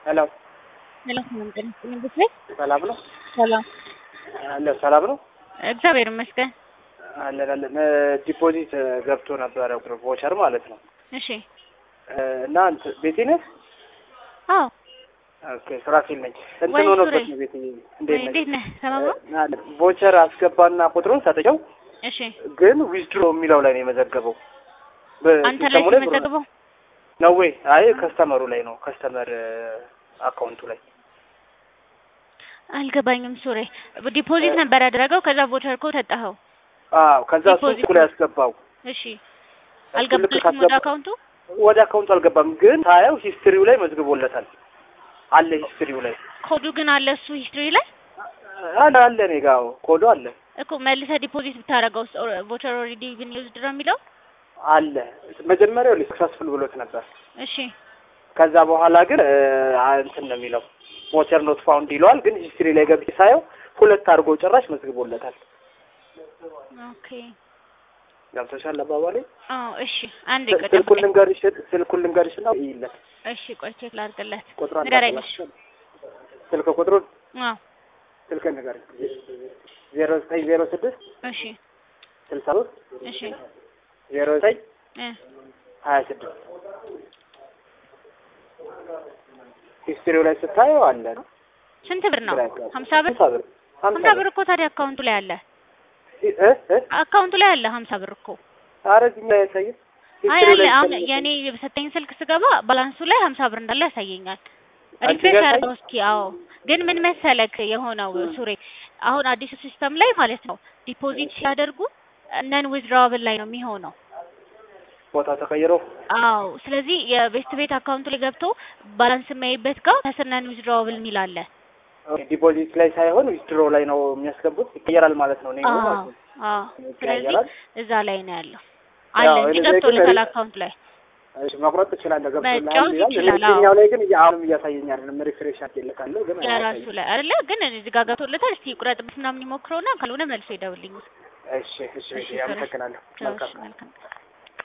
ሄሎ ሄሎ ሰላም ጤና ይስጥልኝ እንዴት ነህ? ሰላም ነው ሰላም አለ ሰላም ነው እግዚአብሔር ይመስገን። አለን አለን ዲፖዚት ገብቶ ነበረ ቮቸር ማለት ነው እሺ እና እንትን ቤቴ ነህ? አዎ ኦኬ ሱራፌል ነኝ። እንትን ወይ ሆኖበት ሱሬ። ነው ቤቴ ወይ እንዴት ነህ? እንዴት ነህ? ሰላም ነው? አለ ቮቸር አስገባና ቁጥሩን ሰጥቼው እሺ ግን ዊዝድሮ የሚለው ላይ ነው የመዘገበው። አንተ ላይ በሲስተሙ ላይ ብሩ ተመዘግበው ነው ወይ? አይ ከስተመሩ ላይ ነው ከስተመር አካውንቱ ላይ አልገባኝም። ሱሬ ዲፖዚት ነበር ያደረገው ከዛ ቮቸር ኮድ ሰጠኸው። አዎ ከዛ እሱ ዲፖዚት እሱ ላይ ያስገባው እሺ ልክ አልገባልክም ወደ ካስገባ- አካውንቱ? ወደ አካውንቱ አልገባም፣ ግን ታየው ሂስትሪው ላይ መዝግቦለታል አለ ሂስትሪው ላይ ኮዱ ግን አለ እሱ ሂስትሪ ላይ አለ አለ እኔ ጋ አዎ፣ ኮዱ አለ እኮ መልሰህ ዲፖዚት ብታደርገው ቮቸር ኦልሬዲ ብን ዩዝድ ነው የሚለው። አለ መጀመሪያው ሰክሰስፉል ብሎት ነበር። እሺ ከዛ በኋላ ግን እ፣ አ- እንትን ነው የሚለው ቮቸር ኖት ፋውንድ ይለዋል። ግን ሂስትሪ ላይ ገብቼ ሳየው ሁለት አድርጎ ጭራሽ መዝግቦለታል። ኦኬ ገብቶሻል አባባሌ? አዎ እሺ አንድ ስ- ስልኩን ልንገርሽ ስልኩን ልንገርሽ እና ይለት እሺ ቆይ ቼክ ላድርግለት ቁጥሩን ንገረኝ እሺ ስልክ ቁጥሩን አዎ ስልክ ንገርኝ ዜሮ ዘጠኝ ዜሮ ስድስት እሺ ስልሳ ሶስት እሺ ዜሮ ዘጠኝ እ ሀያ ስድስት ሂስትሪው ላይ ስታየው አለ ነው ስንት ብር ነው? ግራ ያጋባል። ሀምሳ ብር ሀምሳ ብር ሀምሳ ብር እኮ ታዲያ አካውንቱ ላይ አለ። እ እ አካውንቱ ላይ አለ ሀምሳ ብር እኮ። ኧረ እዚህ ላይ ያሳየን አይ ሂስትሪው አለ ላይ አሁን ስታየው የኔ በሰጠኝ ስልክ ስገባ ባላንሱ ላይ ሀምሳ ብር እንዳለ ያሳየኛል። አንቺ ሪፍሬሽ ጋር አድርገው እስኪ። አዎ ግን ምን መሰለክ የሆነው ሱሬ አሁን አዲሱ ሲስተም ላይ ማለት ነው ዲፖዚት ሲያደርጉ ነን ዊዝድራብል ላይ ነው የሚሆነው። ቦታ ተቀይሮ አዎ ስለዚህ የቤስት ቤት አካውንቱ ላይ ገብቶ ባላንስ የሚያይበት ጋር ከስር ነን ዊዝድራብል የሚል አለ። ዲፖዚት ላይ ሳይሆን ዊዝድሮ ላይ ነው የሚያስገቡት። ይቀየራል ማለት ነው። እኔ አዎ ማለት ነው አዎ ስለዚህ ይቀየራል። እዛ ላይ ነው ያለው አለ ያው እንጂ እኔ ላይ ግን ገብቶለታል ሪ- አካውንት ላይ እሺ መቁረጥ ትችላለህ። ገብቶልሃል መጫወት ይላል። ይችላል፣ አዎ። እዚህኛው ላይ ግን እያ- አሁንም እያሳየኝ አይደለም። ሪፍሬሽ አድርጌለታለሁ ግን የራሱ አያሳይም። ላይ አይደለ ግን እዚህ ጋር ገብቶለታል። እስቲ ቁረጥበት ምናምን ይሞክረውና ካልሆነ መልሶ ይደውልኝ። እሺ እሺ እሺ፣ እሺ፣ አመሰግናለሁ። ቻው፣ መልካም እሺ፣ መልካም